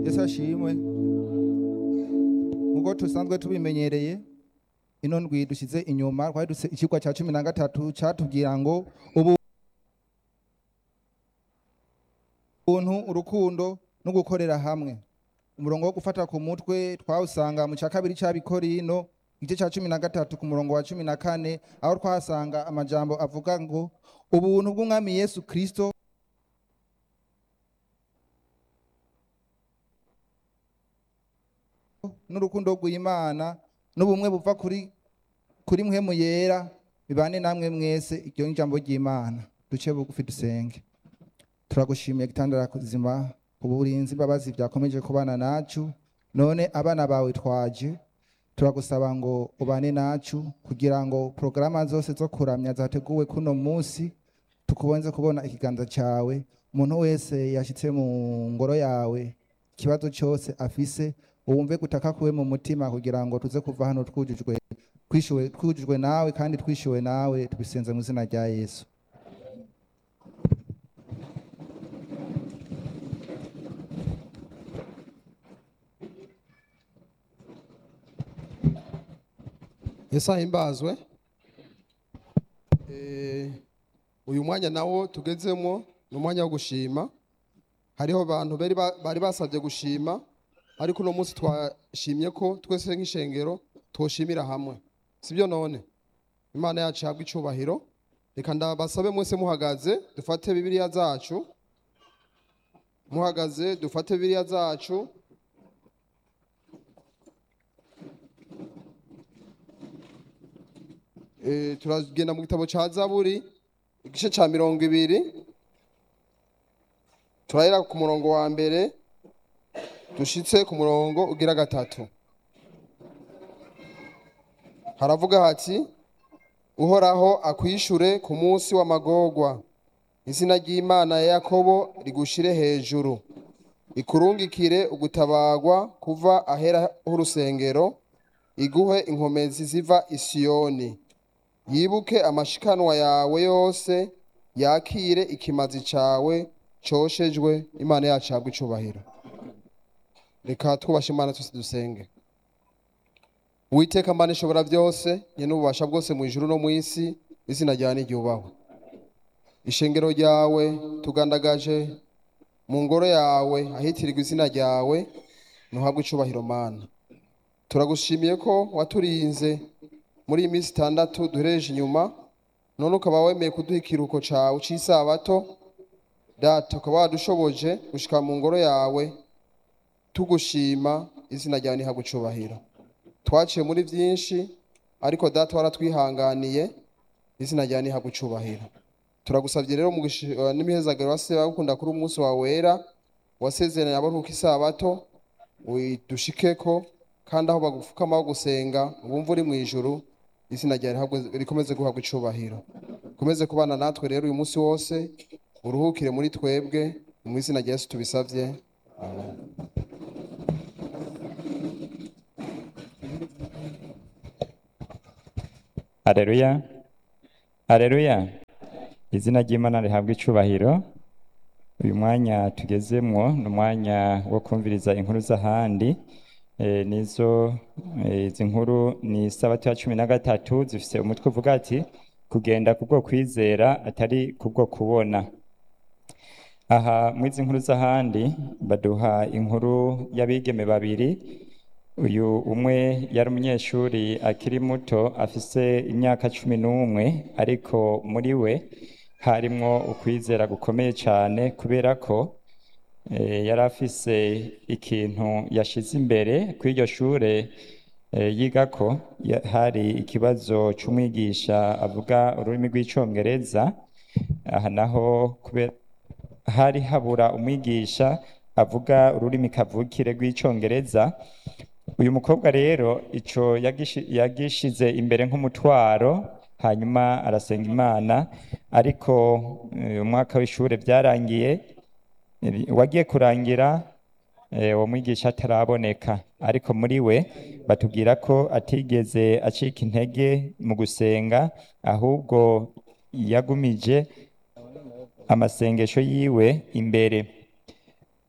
yesu ashimwe nk'uko tusanzwe tubimenyereye ino ndwi dushyize inyuma twari dufite ikigwa cya cumi na gatatu cyatubwira ngo ubu ubuntu urukundo no gukorera hamwe umurongo wo gufata ku mutwe twawusanga mu cya kabiri cy'abikorino igice cya cumi na gatatu ku murongo wa cumi na kane aho twahasanga amajambo avuga ngo ubuntu bw'umwami yesu kirisito n'urukundo rw'imana n'ubumwe buva kuri kuri mwe mu yera bibane namwe mwese iryo ni ijambo ry'imana duce bugufi dusenge turagushimiye gitandara kuzima ku burinzi imbabazi byakomeje kubana nacu none abana bawe twaje turagusaba ngo ubane nacu kugira ngo porogaramu zose zo kuramya zateguwe kuno munsi tukubonze kubona ikiganza cyawe umuntu wese yashyitse mu ngoro yawe ikibazo cyose afise wumve gutaka kuwe mu mutima kugira ngo tuze kuva hano twujujwe twishyuwe twujujwe nawe kandi twishyuwe nawe tubisenze mu izina rya yesu yesu ahimbazwe Eh, uyu mwanya nawo tugezemo ni umwanya wo gushima hariho abantu bari ba- bari basabye gushima ariko uno munsi twashimye ko twese nk'ishengero twoshimira hamwe sibyo none imana yacu ihabwa icubahiro reka ndabasabe mwese muhagaze dufate bibiliya zacu muhagaze dufate bibiliya zacu Eh, turagenda mu gitabo cya zaburi igice cya mirongo ibiri turahera ku murongo wa mbere dushitse ku murongo ugira gatatu haravuga hati uhoraho akwishure ku munsi w'amagorwa izina ry'imana ya yakobo rigushire hejuru ikurungikire ugutabagwa kuva ahera h'urusengero iguhe inkomezi ziva isiyoni yibuke amashikanwa yawe yose yakire ikimazi cawe coshejwe imana yacu ihabwe icubahiro reka twubashe imana twese dusenge uwiteka mana ishobora byose nyene ububasha bwose mu ijuru no mu isi izina ryawe niryubahwe ishengero ryawe tugandagaje mu ngoro yawe ahitirirwa izina ryawe ntuhabwe icubahiro mana turagushimiye ko waturinze muri iyi minsi itandatu duhereje inyuma none ukaba wemeye kuduha ikiruhuko cawe c'isabato data ukaba wadushoboje gushika mu ngoro yawe tugushima izina ryawe nihabwe icubahiro twaciye muri byinshi ariko data waratwihanganiye izina ryawe nihabwe icubahiro turagusabye rero mu gushi- eh, n'imihezagiro wase gukunda kuri umunsi wawe wera wasezeranye abaruhuka isabato udushikeko kandi aho bagupfukama gusenga wumva uri mu ijuru izina ryawe rihabwe- rikomeze guhabwa icubahiro ukomeze kubana natwe rero uyu munsi wose uruhukire muri twebwe mu izina rya yesu tubisabye amen Aleluya. Aleluya. Izina ry'Imana rihabwa icubahiro. Uyu mwanya tugezemwo ni umwanya wo kumviriza inkuru z'ahandi. E, nizo e, izi nkuru ni isabato ya cumi na gatatu zifise umutwe uvuga ati kugenda kubwo kwizera atari kubwo kubona. Aha muri izi nkuru z'ahandi baduha inkuru y'abigeme babiri uyu umwe yari umunyeshuri akiri muto afise imyaka cumi n'umwe ariko muri we harimwo ukwizera gukomeye cyane kubera ko eh, yari afise ikintu yashize imbere kuri iryo shure eh, yigako ya- hari ikibazo c'umwigisha avuga ururimi rw'icongereza aha naho kubera hari habura umwigisha avuga ururimi kavukire rw'icongereza uyu mukobwa rero ico yagishi- yagishize imbere nk'umutwaro hanyuma arasenga imana ariko eh, umwaka w'ishure byarangiye eh, wagiye kurangira eh, uwo mwigisha ataraboneka ariko muri we batubwira ko atigeze acika intege mu gusenga ahubwo yagumije amasengesho yiwe imbere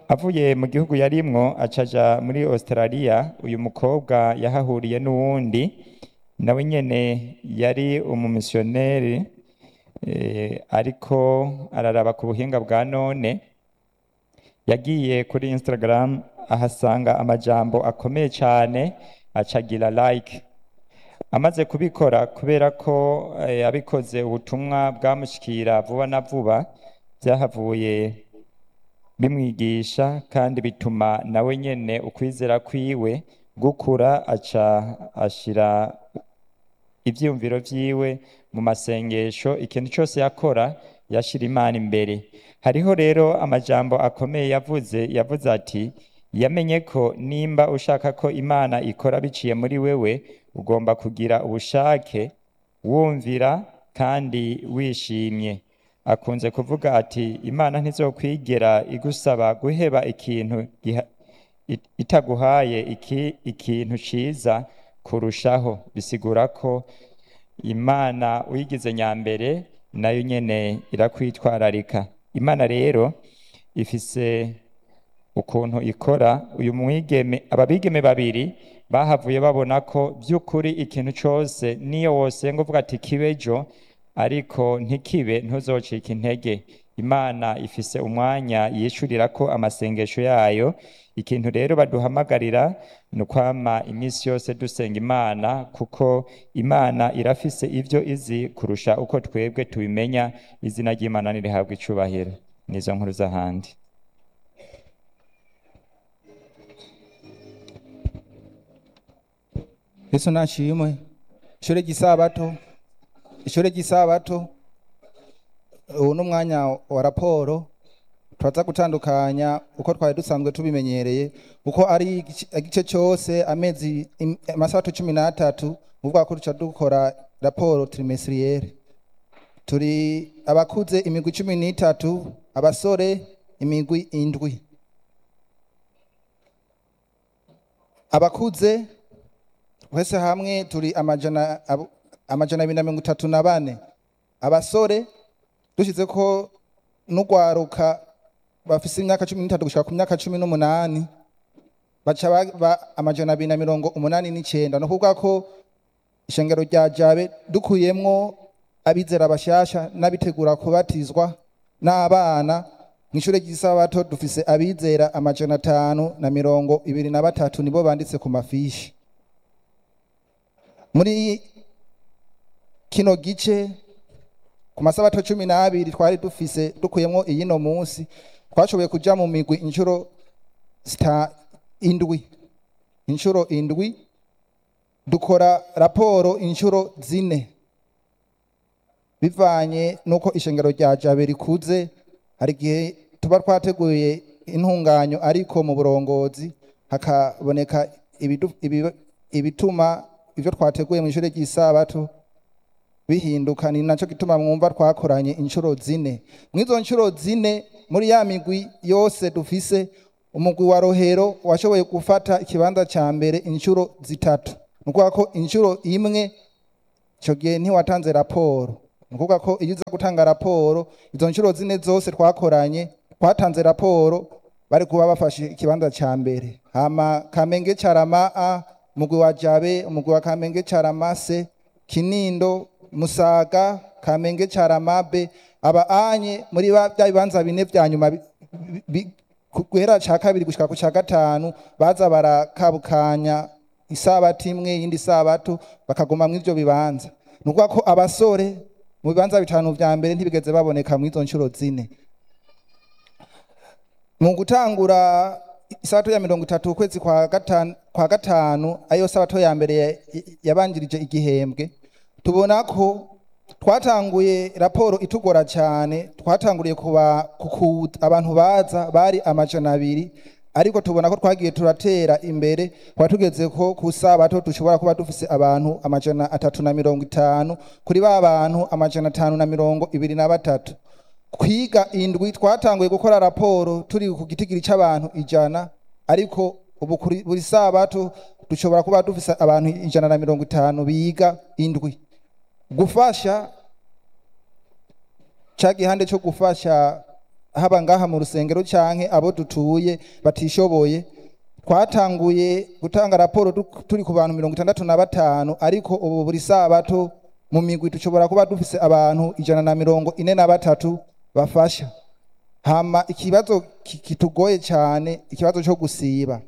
avuye mu gihugu yarimwo acaja muri australia uyu mukobwa yahahuriye n'uwundi nawe nyene yari umumisiyoneri eh, ariko araraba ku buhinga bwa none yagiye kuri instagram ahasanga amajambo akomeye cyane acagira like amaze kubikora kubera ko eh, abikoze ubutumwa bwamushikira vuba na vuba byahavuye bimwigisha kandi bituma nawe nyene ukwizera kwiwe gukura aca ashira ivyiyumviro vyiwe mu masengesho ikintu cyose yakora yashira imana imbere hariho rero amajambo akomeye yavuze yavuze ati yamenye ko nimba ushaka ko imana ikora biciye muri wewe ugomba kugira ubushake wumvira kandi wishimye akunze kuvuga ati imana ntizokwigera igusaba guheba ikintu giha- it- itaguhaye iki, ikintu ciza kurushaho bisigura ko imana uyigize nyambere nayo nyene irakwitwararika imana rero ifise ukuntu ikora uyu mwigeme ababigeme babiri bahavuye babona ko by'ukuri ikintu cyose niyo wosenga uvuga ati kibejo ariko ntikibe ntuzocike intege imana ifise umwanya yishurira ko amasengesho yayo ikintu rero baduhamagarira ni ukwama iminsi yose dusenga imana kuko imana irafise ibyo izi kurusha uko twebwe tubimenya izina ry'imana nirihabwa icubahiro nizo nkuru z'ahandi yesu nashimwe ishure ry'isabato ishure ry'isabato ubu ni umwanya wa raporo turaza gutandukanya uko twari dusanzwe tubimenyereye uko ari igice- igice cyose amezi im- amasabato cumi n'atatu uvuga ko duca dukora raporo trimesiriyere turi abakuze imigwi cumi n'itatu abasore imigwi indwi abakuze wese hamwe turi amajana abo- amajana abiri na mirongo itatu na bane abasore dushyize ko n'urwaruka bafise imyaka cumi n'itatu gushika ku myaka cumi n'umunani baca baba amajana abiri na mirongo umunani n'icyenda ni ukuvuga ko ishengero rya jabe dukuyemwo abizera bashasha n'abitegura kubatizwa n'abana mu ishure ry'isabato dufise abizera amajana atanu na mirongo ibiri na batatu nibo banditse ku mafishi muri kino gice ku masabato cumi n'abiri twari dufise dukuyemwo iyino munsi twashoboye kuja mu migwi inshuro zita indwi inshuro indwi dukora raporo inshuro zine bivanye n'uko ishengero rya jabe rikuze hari igihe tuba twateguye intunganyo ariko mu burongozi hakaboneka ibidu- ibi- ibituma ibyo twateguye mu ishuri ry'isabato bihinduka ni nacyo gituma mwumva twakoranye inshuro zine mu izo nshuro zine muri ya migwi yose dufise umugwi wa rohero washoboye gufata ikibanza cya mbere inshuro zitatu ni ukuvuga ko inshuro imwe icyo gihe ntiwatanze raporo ni ukuvuga ko iyo uza gutanga raporo izo nshuro zine zose twakoranye twatanze raporo bari kuba bafashe ikibanza cya mbere hama kamenge carama a umugwi wa jabe umugwi wa kamenge carama se kinindo musaga kamenge carama b aba anye muri ba- bya bibanza bine vya nyuma bi- bi- bi- ku- guhera ca kabiri gushika ku ca gatanu baza barakabukanya isabato imwe yindi sabato bakaguma mu ivyo bibanza ni ukuvuga ko abasore mu bibanza bitanu vya mbere ntibigeze baboneka mu izo nshuro zine mu gutangura isabato ya mirongo itatu ukwezi kwa gatanu, kwa gatanu ayo sabato ya mbere ya- yabanjirije igihembwe tubona ko twatanguye raporo itugora cyane twatanguriye kuba kuku abantu baza bari amajana abiri ariko tubona ko twagiye turatera imbere kuba tugeze ko ku sabato dushobora kuba dufise abantu amajana atatu na mirongo itanu kuri ba bantu amajana atanu na mirongo ibiri na batatu kwiga indwi twatanguye gukora raporo turi ku gitigiri cy'abantu ijana ariko ubu kuri buri sabato dushobora kuba dufise abantu ijana na mirongo itanu biga indwi gufasha ca gihande cyo gufasha haba ngaha mu rusengero canke abo dutuye batishoboye twatanguye gutanga raporo du- turi ku bantu mirongo itandatu na batanu ariko ubu buri sabato mu migwi dushobora kuba dufise abantu ijana na mirongo ine na batatu bafasha hama ikibazo ki- kitugoye cyane ikibazo cyo gusiba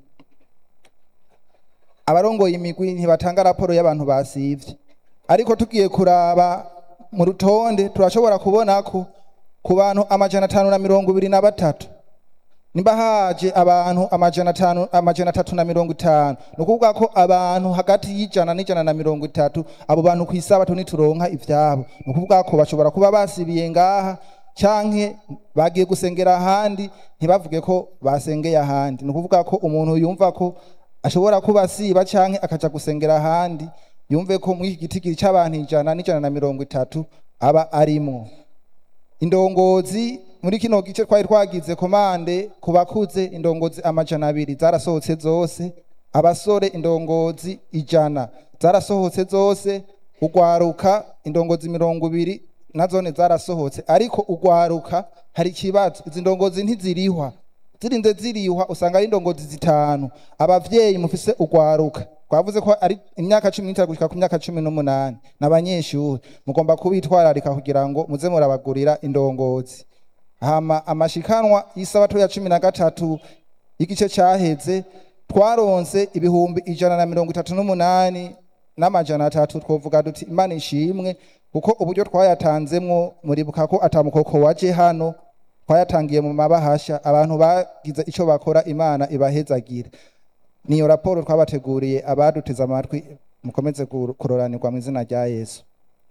abarongoye imigwi ntibatanga raporo y'abantu basivye ariko tugiye kuraba mu rutonde turashobora kubona ko ku bantu amajana atanu na mirongo ibiri na batatu nimba haje abantu amajana atanu amajana atatu na mirongo itanu ni ukuvuga ko abantu hagati y'ijana n'ijana na mirongo itatu abo bantu ku isabato nituronka ivyabo ni ukuvuga ko bashobora kuba basibiye ngaha canke bagiye gusengera ahandi ntibavuge ko basengeye ahandi ni ukuvuga ko umuntu yumva ko ashobora kuba asiba canke akaja gusengera ahandi yumve ko muri iki gitigiri c'abantu ijana n'ijana na mirongo itatu aba arimwo indongozi muri kino gice twari twagize komande ku bakuze indongozi amajana abiri zarasohotse zose abasore indongozi ijana zarasohotse zose ugwaruka indongozi mirongo ibiri nazone zarasohotse ariko ugwaruka hari ikibazo izi ndongozi ntizirihwa zirinze zirihwa usanga ari indongozi zitanu abavyeyi mufise ugwaruka twavuze ko ari imyaka cumi n'itanu gushika ku myaka cumi n'umunani n'abanyeshuri mugomba kubitwararika kugira ngo muze murabagurira indongozi hama amashikanwa y'isabato ya cumi na gatatu y'igice caheze twaronse ibihumbi ijana na mirongo itatu n'umunani n'amajana atatu twovuga duti imana ishimwe kuko uburyo twayatanzemwo muribuka ko atamukoko waje hano twayatangiye mu mabahasha abantu bagize ico bakora imana ibahezagire niyo raporo twabateguriye abaduteze amatwi mukomeze kuro- kuroranirwa mu izina rya yesu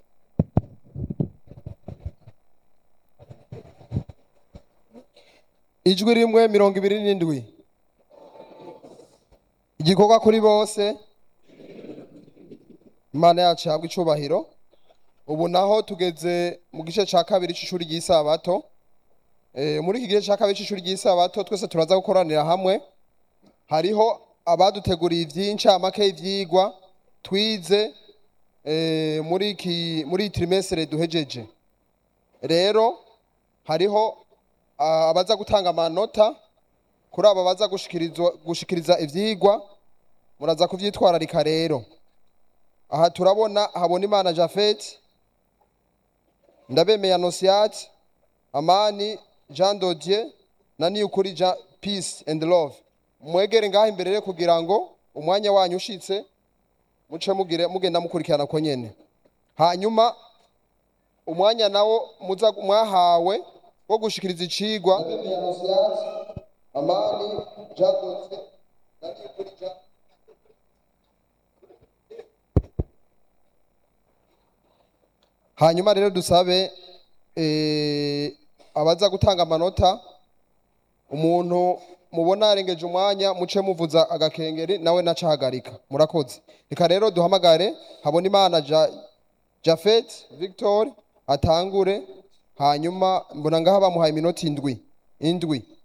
ijwi rimwe mirongo ibiri n'indwi igikorwa kuri bose imana yacu ihabwa icubahiro ubu naho tugeze mu gice cya kabiri cy'ishuri ry'isabato Eh, muri iki gice cya kabiri cy'ishuri ry'isabato twese turaza gukoranira hamwe hariho abaduteguriye ivy'incamake y'ivyigwa twize eh, muri iki muri iyi trimestre duhejeje rero hariho ah, abaza gutanga amanota kuri abo baza gushikirizwa gushikiriza ivyigwa muraza kuvyitwararika rero aha turabona habona imana jafet ndabemeye anosiate amani jean dodier na niyukuri jean peace and love mwegere ngaho imbere rero kugira ngo umwanya wanyu ushitse muce mugire mugenda mukurikirana ko nyene hanyuma umwanya nawo muza mwahawe wo gushikiriza icigwa amani jean dodier na niyukuri jean hanyuma rero dusabe eh, abaza gutanga amanota umuntu mubona yarengeje umwanya muce muvuza agakengeri nawe nacahagarika murakoze reka rero duhamagare habona imana ja, jafet victor atangure hanyuma mbona ngaha bamuhaye iminota indwi indwi